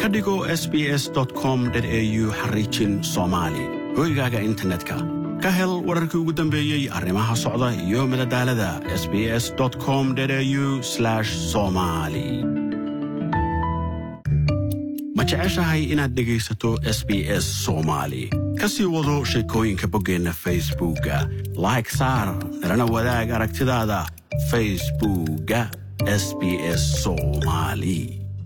ka dhigo sbs com au xariijin soomaali hoygaaga internetka ka hel wararkii ugu dambeeyey arrimaha socda iyo madadaalada sbs com au somali ma jeceshahay inaad dhegaysato s b s soomaali ka sii wado sheekooyinka boggeenna facebookga like saar nalana wadaag aragtidaada facebookga s b s soomaali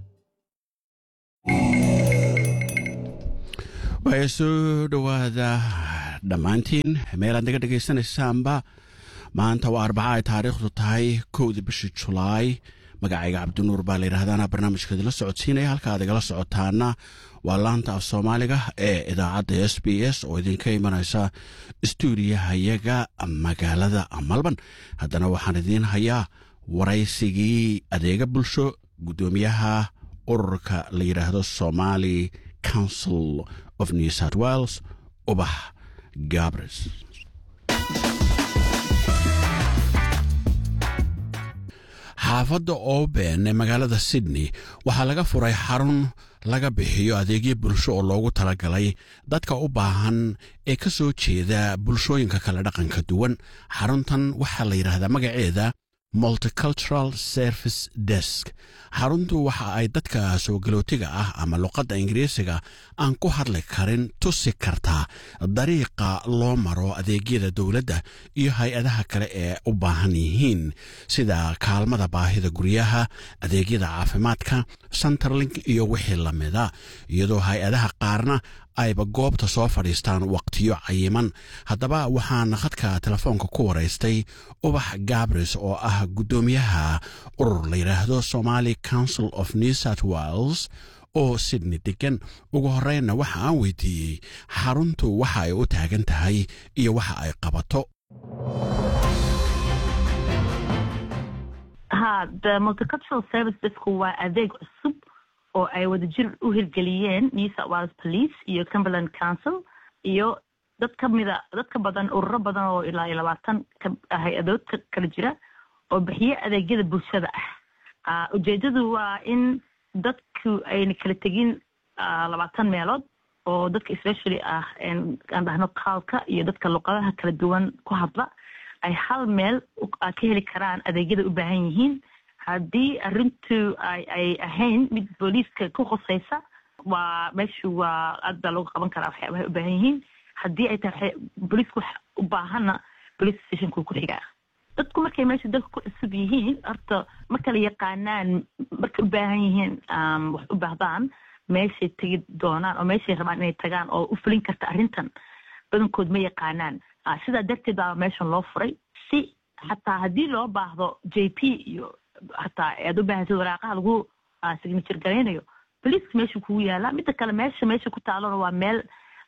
waaya soo dhowaada dhammaantiin meelaad naga dhegaysanaysaanba maanta waa arbaca ay taariikhdu tahay kowda bishii julaay magacayga cabdinuur baa la yidhahdaana barnaamijka idinla socodsiinaya halka aad igala socotaana waa laanta af soomaaliga ee idaacadda s b s oo idinka imanaysa stuudiyahayaga magaalada malban haddana waxaan idiin hayaa waraysigii adeega bulsho guddoomiyaha ururka la yidhaahdo somali council of new south wales ubax gabres xaafadda oben ee magaalada sydney waxaa laga furay xarun laga bixiyo adeegyo bulsho oo loogu talagalay dadka u baahan ee ka soo jeeda bulshooyinka kale dhaqanka duwan xaruntan waxaa la yidhaahdaa magaceeda multicultural service desk xaruntu waxa ay dadka soo galootiga ah ama luqadda ingiriisiga aan ku hadli karin tusi kartaa dariiqa loo maro adeegyada dowladda iyo hay-adaha kale ee u baahan yihiin sida kaalmada baahida guryaha adeegyada caafimaadka centerlink iyo wixii lamida iyadoo hay-adaha qaarna ayba goobta soo fadhiistaan waqtiyo cayiman haddaba waxaan khadka telefoonka ku waraystay ubax gabres oo ah guddoomiyaha urur la yidhaahdo somali council of new south wales oo sydney degan ugu horreynna waxa aan weydiiyey xaruntu waxa ay u taagan tahay iyo waxa ay qabato waa adeeg cusub oo ay wadajir u hirgeliyeen new south wales police iyo cumberland council iyo dad ka mida dad ka badan ururo badan oo ilaa iyo labaatan hay-adood kala jira oo bixiyo adeegyada bulshada ah ujeedadu waa in dadku ayna kala tegin labaatan meelood oo dadka especially ah aan dhahno qaalka iyo dadka luqadaha kala duwan ku hadla ay hal meel ka heli karaan adeegyada u baahan yihiin haddii arrintu ay ahayn mid booliiska ku khusaysa waa meeshu waa aad baa looga qaban karaa waxyaabahay u baahan yihiin haddii ay tahay booliisku u baahanna police stationku ku xigaa dadku markay meesha dalka ku cusub yihiin horta ma kala yaqaanaan markay u baahan yihiin wax u baahdaan meeshay tegi doonaan oo meeshay rabaan inay tagaan oo u fulin karta arrintan badankood ma yaqaanaan sidaa darteed baa meeshan loo furay si xataa haddii loo baahdo j p iyo hataa aad u baahantid waraaqaha lagu signature garaynayo boliiska meesha kugu yaala midda kale meesha meesha ku taalona waa meel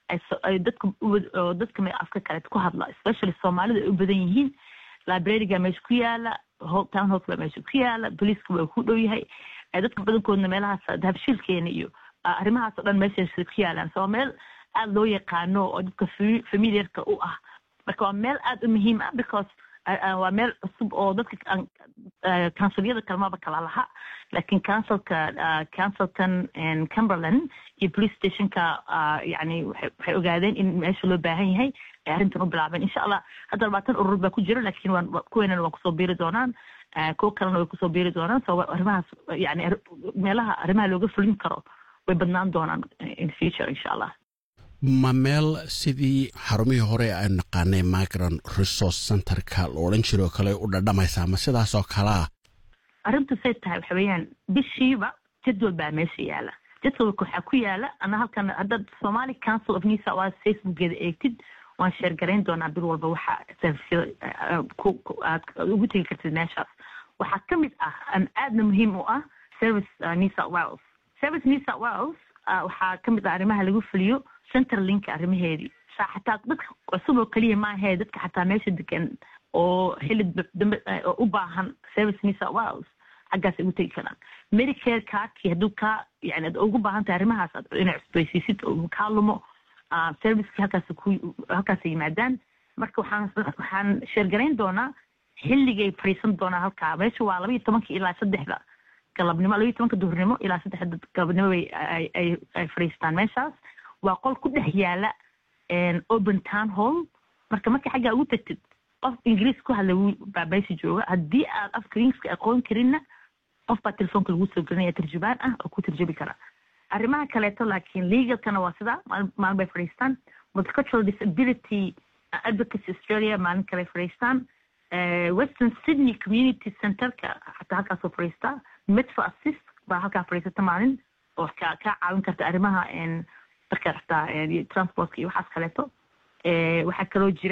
ay dadka oo dadka afka kale ku hadla especially soomaalida ay u badan yihiin libraryga meesha ku yaala town hall baa meesha ku yaala boliiska waa ku dhow yahay dadka badankoodna meelahaas habshiilkeena iyo arrimahaas oo dhan meesha ku yaalaan so meel aada loo yaqaano oo dadka familiarka u ah marka waa meel aada u muhiim ah because waa meel cusub oo dadka counsilyada kalmaba kala laha laakiin councilka councilkan cumberland iyo police stationka yani waxay ogaadeen in meesha loo baahan yahay ay arrintan u bilaabeen insha allah hadda labaatan urur baa ku jira laakiin waan kuweenana waa kusoo biiri doonaan kuwo kalena way kusoo biiri doonaan so arrimahaas yani meelaha arrimaha looga fulin karo way badnaan doonaan in future insha allah ma meel sidii xarumihii hore aynu naqaanay migrant resource centerka la odhan jiro kale u dhadhamaysaa ma sidaas oo kalea arrintu say tahay waxa weeyaan bishiiba jadwal baa meesha yaala jadwalka waxaa ku yaala ana halkan haddaad somali council of new south wales facebookgeeda eegtid waan sheergarayn doonaa bil walba waxa servisyada aad ugu tegi kartid meeshaas waxaa ka mid ah an aadna muhiim u ah service new south wales service new south wales waxaa ka mid ah arrimaha lagu fuliyo centerlinka arrimaheedii saa xataa dadka cusub oo keliya maahee dadka xataa meesha degan oo xilli dambe oo u baahan service new south wales xaggaasay ugu tegi karaan medicare kaarkii hadduu kaa yani ad ugu baahan tahay arrimahaas ad inay cusbaysiisid oo kaa lumo servicekii halkaas ku halkaasay yimaadaan marka waxaan waxaan sheergarayn doonaa xilligay fadhiisan doonaa halkaa meesha waa laba iyo tobanka ilaa saddexda galabnimo labayo tobanka duhurnimo ilaa saddexda galabnimo bay ay fadhiistaan meeshaas waa qol ku dhex yaala open town hall marka marka xaggaa ugu tagtid qof ingiriis ku hadla baa meesha jooga haddii aad afka ingiriiska aqoon karinna qof baa telefoonka lagu soo gelinaya tarjubaan ah oo ku tarjubi kara arrimaha kaleeto laakiin legalkana waa sidaa maalin bay fadhiistaan multicultural disability advocacy australia maalin kale fadhiistaan western sydney community centerka xataa halkaasoo fadhiistaa metro assist baa halkaa fadhiisata maalin oo ka kaa caawin karta arrimaha marka xataa transportka iyo waxaas kaleeto waxaa kaloo jira